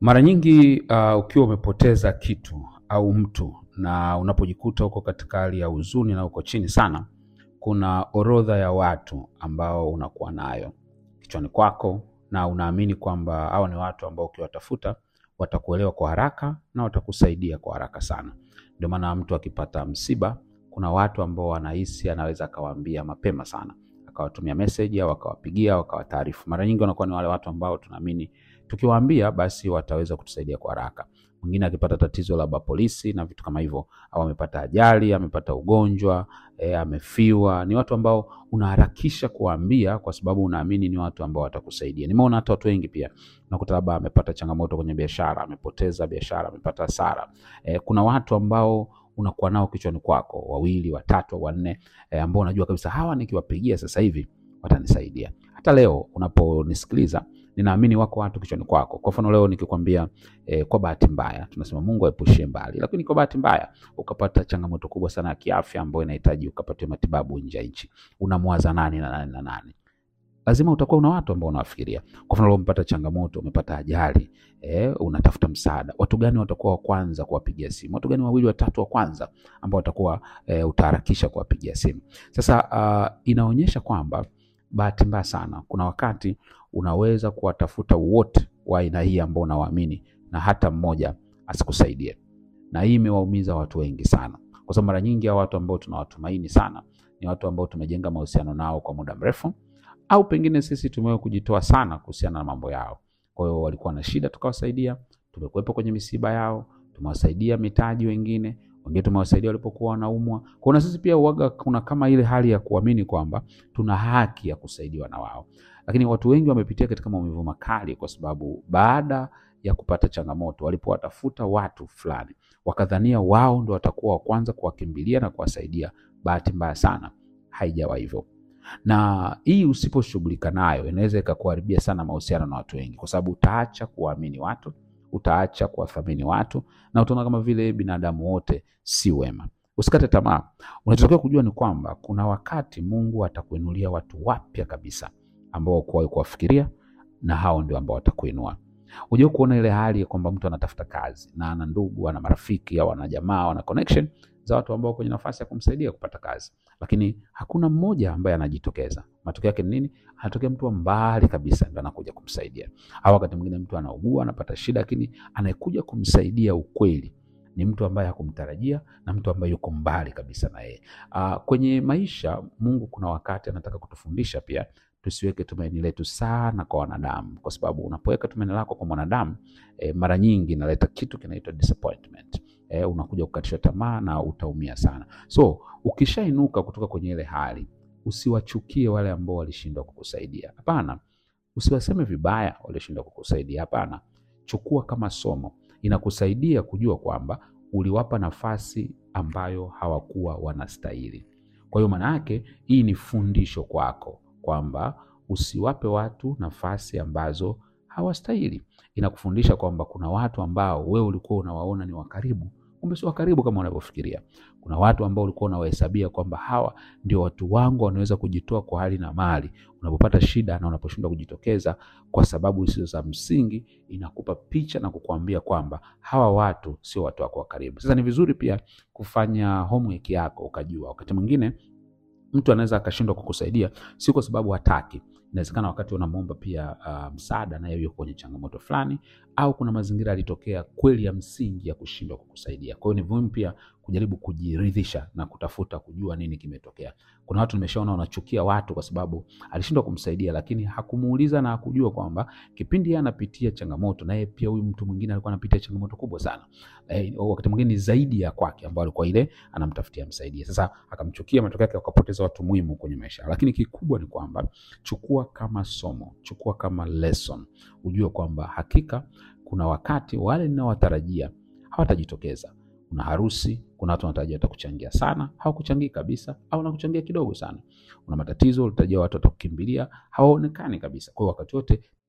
Mara nyingi uh, ukiwa umepoteza kitu au mtu na unapojikuta uko katika hali ya huzuni na uko chini sana, kuna orodha ya watu ambao unakuwa nayo kichwani kwako na unaamini kwamba hawa ni watu ambao ukiwatafuta watakuelewa kwa haraka na watakusaidia kwa haraka sana. Ndio maana mtu akipata msiba, kuna watu ambao wanahisi anaweza akawaambia mapema sana, akawatumia message au akawapigia au akawataarifu. Mara nyingi wanakuwa ni wale watu ambao tunaamini tukiwaambia basi wataweza kutusaidia kwa haraka. Mwingine akipata tatizo labda polisi na vitu kama hivyo, au amepata ajali, amepata ugonjwa e, amefiwa, ni watu ambao unaharakisha kuwaambia kwa sababu unaamini ni watu ambao watakusaidia. Nimeona hata watu wengi pia nakuta labda amepata changamoto kwenye biashara, amepoteza biashara, amepata hasara. E, kuna watu ambao unakuwa nao kichwani kwako, wawili, watatu, wanne, e, ambao unajua kabisa hawa nikiwapigia sasa hivi watanisaidia. Hata leo unaponisikiliza ninaamini wako watu kichwani kwako. Kwa mfano leo nikikwambia eh, kwa bahati mbaya, tunasema Mungu aepushie mbali, lakini kwa bahati mbaya ukapata changamoto kubwa sana ya kiafya ambayo inahitaji ukapatiwe matibabu nje ya nchi, unamwaza nani na nani na nani? Lazima utakuwa una watu ambao unawafikiria. Kwa mfano leo umepata changamoto, umepata ajali, eh, unatafuta msaada, watu gani watakuwa wa kwanza kuwapigia simu? Watu gani wawili watatu wa kwanza ambao watakuwa eh, utaharakisha kuwapigia simu? Sasa uh, inaonyesha kwamba bahati mbaya sana, kuna wakati unaweza kuwatafuta wote wa aina hii ambao unawaamini na hata mmoja asikusaidie, na hii imewaumiza watu wengi sana, kwa sababu mara nyingi hao watu ambao tunawatumaini sana ni watu ambao tumejenga mahusiano nao kwa muda mrefu, au pengine sisi tumewahi kujitoa sana kuhusiana na mambo yao. Kwa hiyo walikuwa na shida, tukawasaidia, tumekuwepo kwenye misiba yao, tumewasaidia mitaji, wengine wengine tumewasaidia walipokuwa wanaumwa. Kwa na sisi pia uwaga, kuna kama ile hali ya kuamini kwamba tuna haki ya kusaidiwa na wao, lakini watu wengi wamepitia katika maumivu makali, kwa sababu baada ya kupata changamoto, walipowatafuta watu fulani, wakadhania wao ndo watakuwa wa kwanza kuwakimbilia na kuwasaidia. Bahati mbaya sana haijawa hivyo, na hii usiposhughulika nayo inaweza ikakuharibia sana mahusiano na watu wengi, kwa sababu utaacha kuwaamini watu utaacha kuwathamini watu na utaona kama vile binadamu wote si wema. Usikate tamaa. Unachotakiwa kujua ni kwamba kuna wakati Mungu atakuinulia watu wapya kabisa ambao hukuwahi kuwafikiria, na hao ndio ambao watakuinua. Unajua kuona ile hali ya kwamba mtu anatafuta kazi na ana ndugu, ana marafiki au ana jamaa, ana connection za watu ambao kwenye nafasi ya kumsaidia kupata kazi, lakini hakuna mmoja ambaye anajitokeza. Matokeo yake ni nini? Anatokea mtu wa mbali kabisa ndo anakuja kumsaidia, au wakati mwingine mtu anaugua, anapata shida, lakini anayekuja kumsaidia ukweli ni mtu ambaye hakumtarajia na mtu ambaye yuko mbali kabisa na yeye. Uh, kwenye maisha Mungu kuna wakati anataka kutufundisha pia tusiweke tumaini letu sana kwa wanadamu, kwa sababu unapoweka tumaini lako kwa mwanadamu eh, mara nyingi inaleta kitu kinaitwa disappointment. Eh, unakuja kukatishwa tamaa na utaumia sana. So ukishainuka kutoka kwenye ile hali, usiwachukie wale ambao walishindwa kukusaidia. Hapana, usiwaseme vibaya walioshindwa kukusaidia. Hapana, chukua kama somo, inakusaidia kujua kwamba uliwapa nafasi ambayo hawakuwa wanastahili. Kwa hiyo maana yake hii ni fundisho kwako kwamba usiwape watu nafasi ambazo hawastahili. Inakufundisha kwamba kuna watu ambao wewe ulikuwa unawaona ni wakaribu, kumbe sio wakaribu kama unavyofikiria. Kuna watu ambao ulikuwa unawahesabia kwamba hawa ndio watu wangu, wanaweza kujitoa kwa hali na mali. Unapopata shida na unaposhindwa kujitokeza kwa sababu zisizo za msingi, inakupa picha na kukuambia kwamba hawa watu sio watu wako wa karibu. Sasa ni vizuri pia kufanya homework yako, ukajua wakati mwingine mtu anaweza akashindwa kukusaidia si kwa sababu hataki. Inawezekana wakati unamwomba pia uh, msaada naye yuko kwenye changamoto fulani, au kuna mazingira yalitokea kweli ya msingi ya kushindwa kukusaidia. Kwa hiyo ni muhimu pia kujaribu kujiridhisha na kutafuta kujua nini kimetokea. Kuna watu nimeshaona wanachukia watu kwa sababu alishindwa kumsaidia, lakini hakumuuliza na hakujua kwamba kipindi yeye anapitia changamoto, na yeye pia huyu mtu mwingine alikuwa anapitia changamoto kubwa sana eh, wakati mwingine ni zaidi ya kwake, ambao alikuwa ile anamtafutia msaidie. Sasa akamchukia, matokeo yake akapoteza watu muhimu kwenye maisha. Lakini kikubwa ni kwamba chukua kama somo, chukua kama lesson, ujue kwamba hakika kuna wakati wale ninaowatarajia hawatajitokeza. Kuna harusi, kuna watu wanatarajia watakuchangia sana, hawakuchangii kabisa, au wanakuchangia kidogo sana. Una matatizo, ulitarajia watu watakukimbilia, hawaonekani kabisa. Kwa hiyo wakati wote